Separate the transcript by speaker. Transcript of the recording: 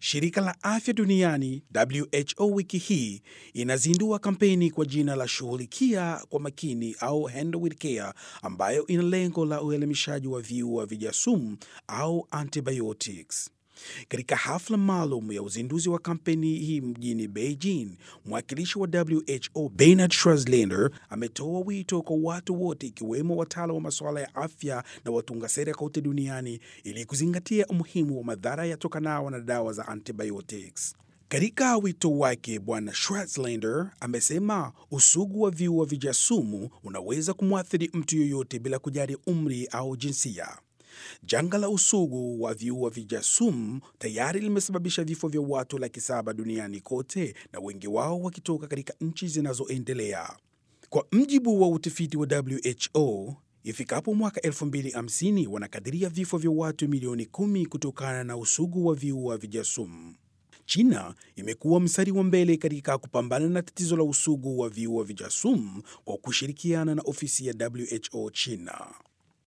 Speaker 1: Shirika la Afya Duniani WHO wiki hii inazindua kampeni kwa jina la shughulikia kwa makini au Handle with Care, ambayo ina lengo la uelimishaji wa viua vijasumu au antibiotics. Katika hafla maalum ya uzinduzi wa kampeni hii mjini Beijing, mwakilishi wa WHO Bernard Schwarzenegger ametoa wito kwa watu wote ikiwemo wataalam wa masuala ya afya na watunga sera kote duniani ili kuzingatia umuhimu wa madhara yatokanayo na dawa za antibiotics. Katika wito wake, Bwana Schwarzenegger amesema usugu wa viua vijasumu unaweza kumwathiri mtu yoyote bila kujali umri au jinsia. Janga la usugu wa viua vijasumu tayari limesababisha vifo vya watu laki saba duniani kote na wengi wao wakitoka katika nchi zinazoendelea. Kwa mjibu wa utafiti wa WHO, ifikapo mwaka 2050 wanakadiria vifo vya watu milioni kumi kutokana na usugu wa viua vijasumu. China imekuwa mstari wa mbele katika kupambana na tatizo la usugu wa viua vijasumu kwa kushirikiana na ofisi ya WHO China.